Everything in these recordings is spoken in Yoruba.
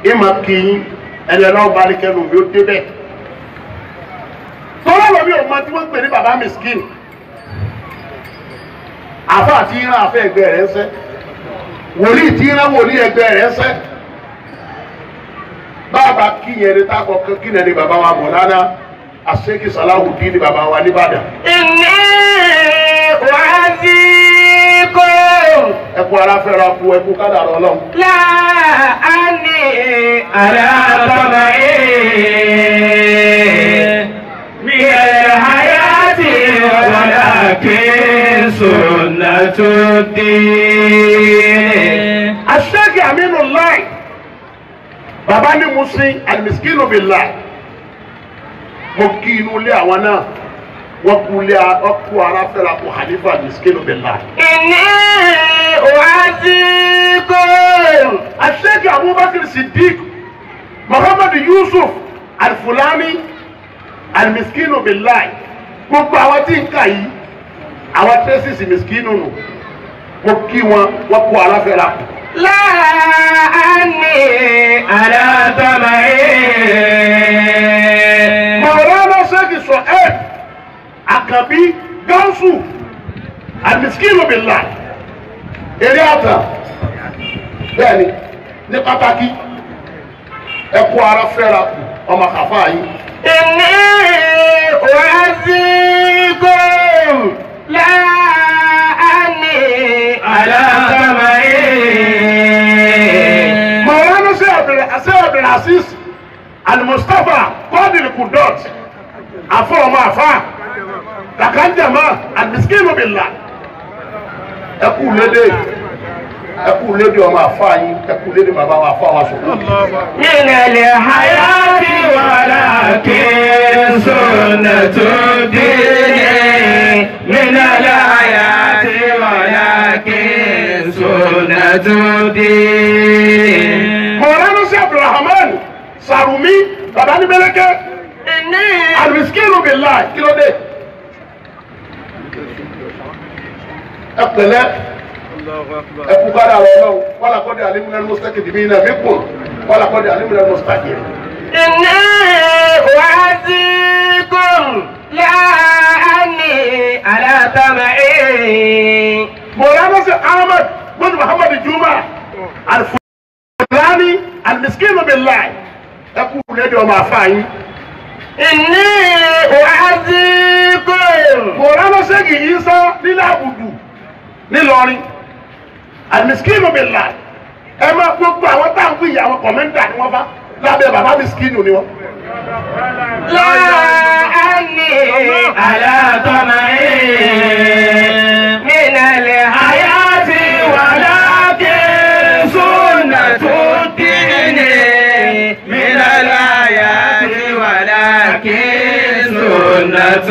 ìmọ̀ kìí ẹni ọlọ́run bá ní kẹnu mi ó débẹ̀ tọ́lá lọ mi ò mọ tí wọ́n ń pè ní baba miskin àfa àti ìran àfẹ ẹgbẹ́ rẹ̀ ń sẹ́ wòlíì tí ìran wòlíì ẹgbẹ́ rẹ̀ ń sẹ́ bàbá kíyẹn ní takọ kí ni ẹni baba wa mọ̀ lánàá àṣekì sàláwùdí ni baba wa nìbàdàn إني أعزيكم ẹkú aláfẹ́ra kú ẹkú kádàrá ọlọ́run. لا أني على طمعي من الحياة ولكن سنة الدين aṣẹ́gi aminu láì bàbá ní musin alimiskin bi láì mo kí inú ilé àwọn náà wọ́n kú ilé wọ́n kú ara fẹ́ra kú hanifa alimiskin bi láì. إني أعزيكم aṣẹ́gi abubakar siddiq muhammadu yusuf alfulani alimiskin bi láì gbogbo àwọn tí ń kà yìí àwọn tẹ́sísì miskin nù mo kí wọn wọ́n kú ara fẹ́ra kú. لا أني على طمعي Mọ̀ránà ṣẹ́gi sọ ẹ́ àkàbí gáúsù àmìskínú bìlà eré àtà bẹ́ẹ̀ni ní pàtàkì ẹkú ara fẹ́ra ọmọ kàfá yìí. إني أعزيكم لا أني على طمعي Mọ̀ránà ṣe Abdul Aziz Al-Mustapha Qadir Kudot àfọ ọmọ àfá kàkànjàmá àmìskínú bìlà ẹkú lédè ẹkú lédè ọmọ àfá yìí ẹkú lédè bàbá wa àfá wa sọ̀rọ̀. من الحياة ولكن سنة الدين من الحياة ولكن سنة الدين mọ̀lánà sí abdulrahman sàrùmí bàbá ní mẹ́lẹ́kẹ́ إني alisikinu bìlá kí ló dé. ẹ pẹ̀lẹ́ ẹ kú kára rẹ lọ wàlá kọ́dé alimuna mustaki dìbí iná mi kùn wàlá kọ́dé alimuna mustaki. إني أعزيكم لا أني على طمعي mọ̀lánà sí ahmed bin muhammad juma alifulani alisikinu bìlá ẹ kú lédè ọmọ àfáàyín. إني أعزيكم mọ̀lánà sẹ́gi isa nílẹ̀ àbùdù nílọrin alisikinu bìlá ẹ máa gbogbo àwọn táwọn yìí àwọn kọ̀mẹ́ntà ni wọ́n bá lábẹ́ bàbá miskinu ni wọ́n. لا أني على طمعي من الحياة ولكن سنة الدين من الحياة ولكن سنة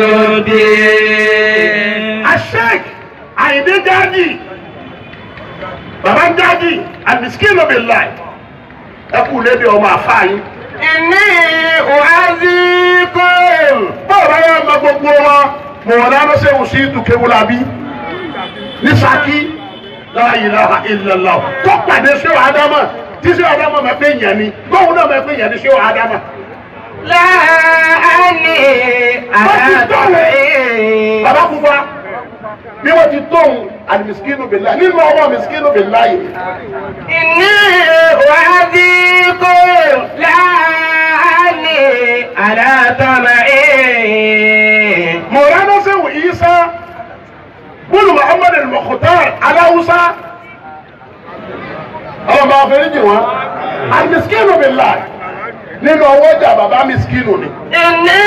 الدين asheik àyìndé jáde bàbá jáde alisikinu bìlá ẹ kú lédè ọmọ àfáàyín. إني أعزيكم báwo bá yà máa gbogbo wọn mọ̀ọ́nà sẹ́wọ̀n sí dùkẹ́wùlábí ní Ṣakí la ilaha illallah tó pàdé ṣé wàá dámà tí ṣé wàá dámà máa pé yẹn ni báwo náà máa pé yẹn ni ṣé wàá dámà. لا أني على طمعي bàbá kúfa bí wọ́n ti tóun àlìmísíkínú bìlá nínú ọmọ mísíkínú bìlá yìí إني أعزيكم لا أني على طمعي mọ̀ọ́nà sẹ́wọ̀n Ìsá bùnú Muhammad al-Mukhtar aláwùsá ọmọ àfẹnìjì wọn àlìmísíkínú bìlá nínú ọwọ́ ọjà bàbá mísíkínú ni. إني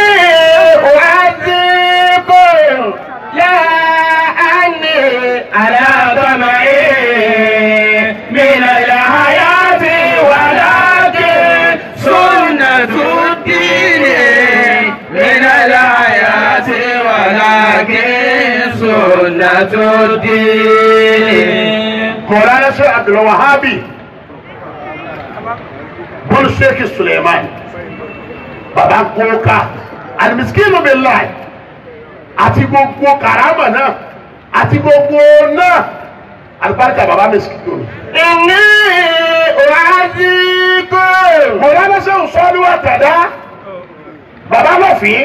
أعزيكم لا أني على طمعي من الحياة ولكن سنة الدين من الحياة ولكن سنة الدين مولانا شيخ عبد الوهابي بن شيخ سليمان baba kóka alimisikinu bẹ láì àti gbogbo karama náà àti gbogbo náà alibarika baba misikinu ni. إني أعزيكم mọ̀tàdá bàbá lọ́fìn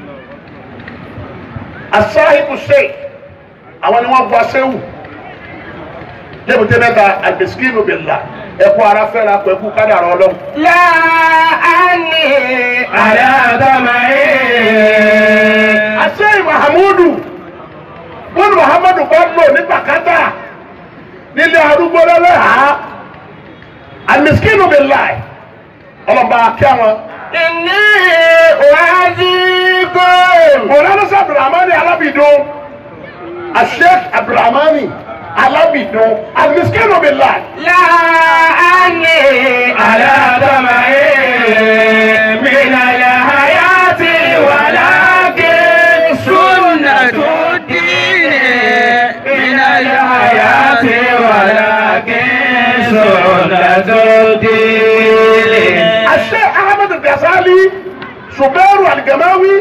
asáhìbù sheikh àwọn ni wọ́n bu aṣẹ́wù débùté mẹ́ta àgbèsíkìlù bìlà ẹ̀kú ara fẹ́ra pẹ̀kú kádàrá ọlọ́run. لا أني على طمعي àṣẹ mahamudu bọ́ọ̀lù muhammadu bá lò ní pàkátà nílé arúgbó lẹ́lẹ́hà àmìsíkìlù bìlà ọlọ́ba kí àwọn. إني أعذبكم mọ̀lánà sí abdulrahmani alábìdún asheikh abdulrahmani alábìdún àmìsíkìlù bìlà. لا أني على طمعي من الحياة ولكن سنة الدين من الحياة ولكن سنة الدين الشيخ احمد الغزالي ṣùgbẹ́rù àlìgàmáwí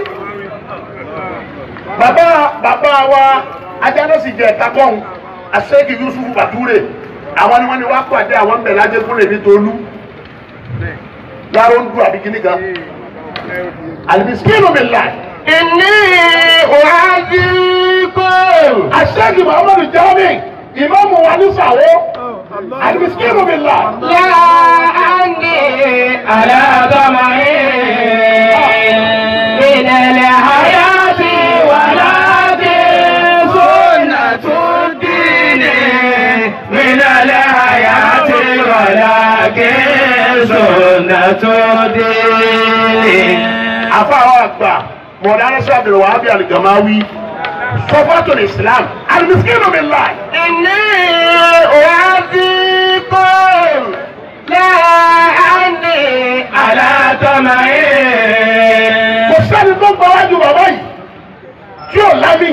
bàbá bàbá wa ajánásì jẹ kakọ́hún àṣẹ́kì yusuf bàtúrè àwọn ni wọ́n ní wá pàdé àwọn bẹ̀rẹ̀ lájẹ́kúnlẹ̀ ní tolú láró ń dùn àbí kíní kan alimiskinu billah إني أعذبكم àṣẹ́kì muhammadu jami ìmáàmù wa ní sàwó alimiskinu billah لا أني على طمعي من الحياة ولكن سنة الدين من الحياة ولكن سنة الدين afáwọn àgbà mọ̀dáná sábẹ̀rẹ̀ wà á bí àlìgàmáwí sọfọ́tò islam alimiskinu billah. إني أعذبكم لا أني على طمعي kò sẹ́ni tó gbọ́ wájú bàbá yìí tí ò lámì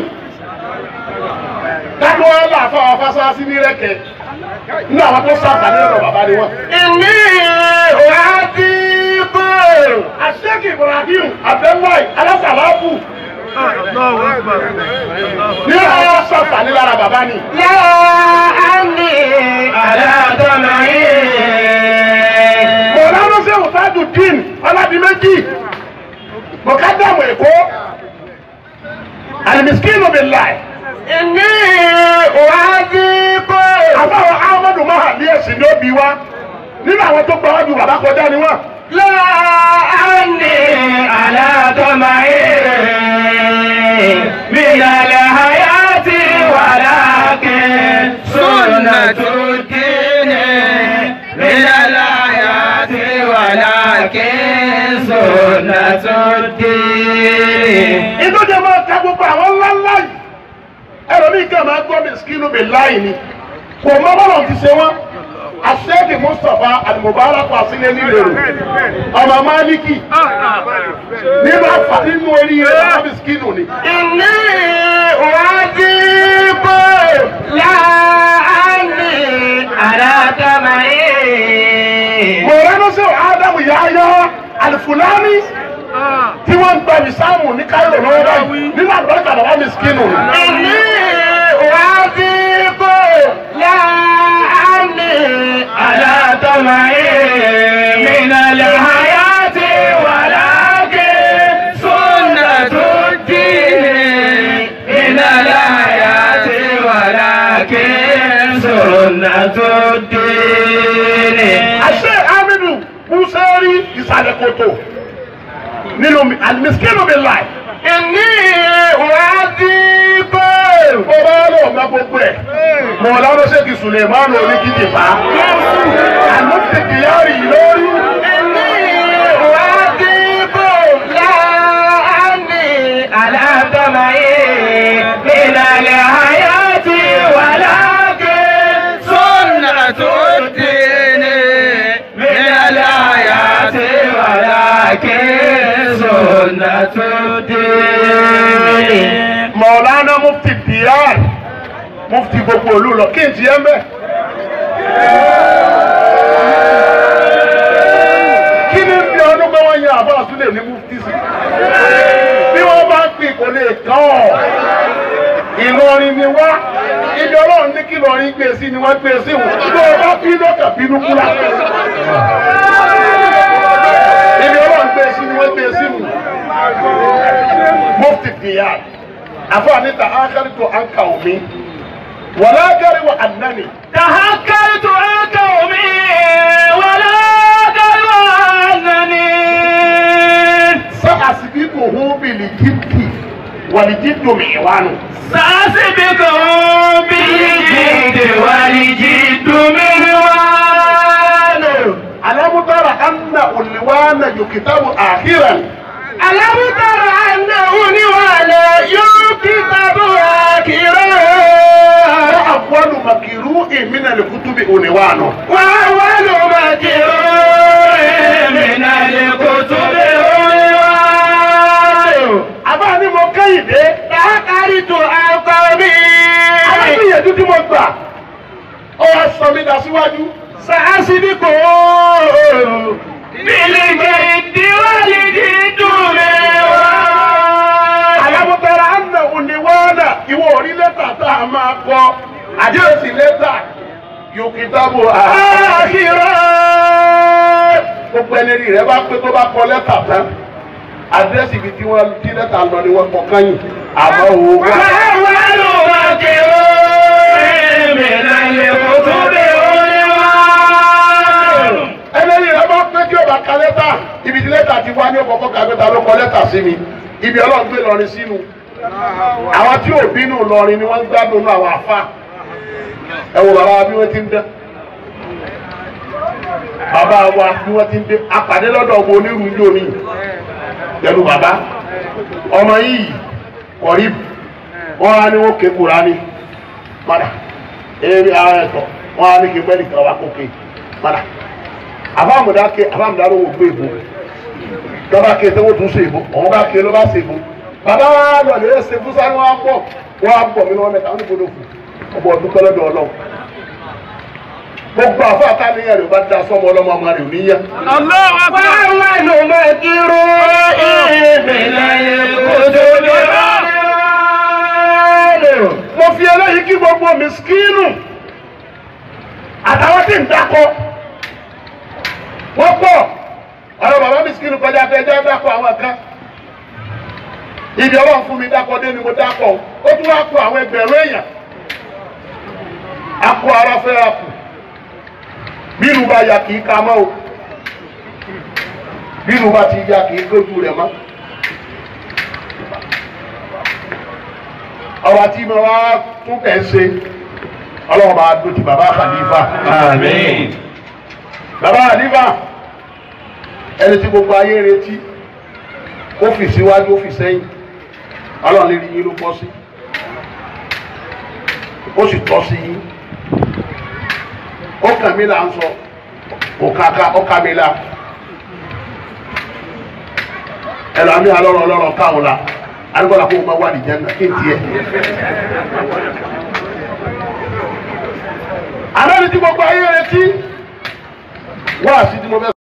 dájú wọn là fáwọn fásitì ní rẹ́kẹ̀ nínú àwọn tó sábà ní ọ̀dọ̀ bàbá ni wọn. إني أعذبكم àṣẹ́kì ibrahim abdullahi alásàlápù ní àwọn sábà ní lára bàbá ni. لا أني على طمعي mọ̀lánà sẹ́wọ̀n tájú dín ọlábìméjì mọ̀kádàmù èkó alimiskinu billahi إني أعذبكم àbáwọn ahmadu mahadi ẹ̀sìn ní òbí wa nínú àwọn tó gbọ́ wájú bàbá kọjá ni wọ́n. لا أني على طمعي من الحياة ولكن سنة الدين من الحياة ولكن سنة الدين inú jẹ máa ka gbogbo àwọn ńláńlá yìí ẹlòmíì kan máa gbọ́ mi skinú mi láì ni kò mọ bọ́lọ̀ ti ṣe wọ́n aṣẹ́kì mustapha alimubarak asílẹ̀ nílẹ̀rù ọmọ máàlìkì nínú àfà nínú orí rẹ̀ ọmọ mi skinú ni. إني أعذبكم لا أني على طمعي mo ránṣẹ́ ádámù yáyá alifulani tí wọ́n ń gba ìsáàmù ní káyọ̀ lọ́wọ́ báyìí nínú àlùbáríkà bàbá mi skinú ni. إني أعذبكم لا أني على طمعي من الحياة ولكن سنة الدين من الحياة ولكن سنة الدين àṣẹ aminu musari ìsàlẹ̀ kòtò nínú mi alimiskinu mi láì. إني أعذبكم ó bá lọ ọ̀gá gbogbo ẹ̀ mọ̀ lọ́dọ̀ ṣèkì sulemanu oníkìtì bá àlùfẹ́ kìyàrì lórí إني أعذبكم لا أني على طمعي من الحياة ولكن سنة الدين من الحياة ولكن سنة الدين mọ̀lánà mufti diyar mufti gbogbo olú lọ kí n ti yẹn bẹ́ẹ̀. kí ni bí ọdún pé wọ́n yan àbá àtúndè ní mufti sí bí wọ́n bá ń pè kò lè tán ọ̀ Ìlọrin ni wá ibi ọlọ́run ní kí Ìlọrin gbé sí ni wọ́n gbé sí wọn bí wọ́n bá bí lọ́kà bínú kúrà ibi ọlọ́run gbé ìyá àfọ àníta ákàrí tó ànkà omi wọlé ákàrí wà ànání. تهكرت عن قومي ولا قالوا أنني سأسبقه بالجد والجد معوان سأسبقهم بالجد والجد مهوان ألم تر أن الوان يكتب آخرا ألم تر أنه ولا يكتب آخرا وأول مكروء من الكتب عنوان وأول مكروه من الكتب عنوان àbá ni mo kẹ́yìndé تهكرت عن قومي alágbèyẹ̀dú tí mo gbà ó wá sọ mí dá síwájú سأسبقهم بالجد والجد مهوان alámútara àna òníwọ́nà ìwọ orí lẹ́tà tá a máa kọ àdéhùsì lẹ́tà yòókìtàbù آخرا gbogbo ẹni rí rẹ bá pé tó bá kọ lẹ́tà tán àdírẹ́sì ibi tí wọ́n tí lẹ́tà lọ ni wọ́n kọ kányìn àmọ́ òwò wá. وأول مكروه من الكتب عنوان ẹlẹ́ni rẹ bá pé kí o bá ka lẹ́tà ibi tí lẹ́tà ti wá ní ọkọ̀ kàgbẹ́ta ló kọ lẹ́tà sí mi ibi ọlọ́run gbé lọrin sínú àwọn tí ò bínú lọrin ni wọ́n ń gbádùn náà àwọn àfa ẹ wo bàbá wa bí wọ́n ti ń dán bàbá wa bí wọ́n ti ń dé apàdé lọ́dọ̀ ọmọ onírú ní òní pẹ̀lú bàbá ọmọ yìí kọ̀rí wọ́n á ní wọ́n ké Kùránì padà eré ara ẹ̀tọ́ wọ́n á ní kí pẹ́ẹ́lí kan wá kókè padà àbámudá ké àbámudá ló wò gbé ìbò lọ́ba ké tó wọ́n tún ṣe ìbò ọ̀hún bá ké ló bá ṣe ìbò bàbá wa lọ lè ṣe fún sáré wọn á pọ̀ wọn á pọ̀ mí lọ́wọ́ mẹ́ta wọn ní gbọdọ̀ fún ọ̀bọ̀ ọdún pẹ́lẹ́dọ̀ ọlọ́run gbogbo àfọ àtàlẹ́yìn rẹ̀ bá da sọ́mọ ọlọ́mọ ọmọ rẹ̀ ò ní yẹ. وأول مكروه من الكتب عنوان mo fi eléyìí kí gbogbo mìskínù àtàwọn tí ń dákọ wọ́n pọ̀ ọ̀rọ̀ bàbá mìskínù kọjá pé ẹjọ́ dákọ àwọn kan ibi ọlọ́run fún mi dákọ dé ni mo dákọ ó tún wá kó àwọn ẹgbẹ̀rún èèyàn akọ ara fẹ́ akù bínú bá ya kì í ka mọ́ o bínú bá ti ya kì í gbójú rẹ̀ mọ́. ọba tí mo wá tún kẹ́ ń ṣe ọlọ́run máa dó ti bàbá Khalifa. Àmín. bàbá Khalifa ẹni tí gbogbo ayé ń retí ó fi síwájú ó fi sẹ́yìn ọlọ́run lè rí yín ló bọ́ sí ó sì tọ́ sí yín ó kàn mí là ń sọ kò kàkà ó kà mí là ẹ lọ àmì alọ́rọ̀ ọlọ́rọ̀ káwọn la alùpùpù àpò máa wà ní jẹ́nà kí n tiẹ̀. àná ni tí gbogbo ayé retí wá sí tí mo fẹ́.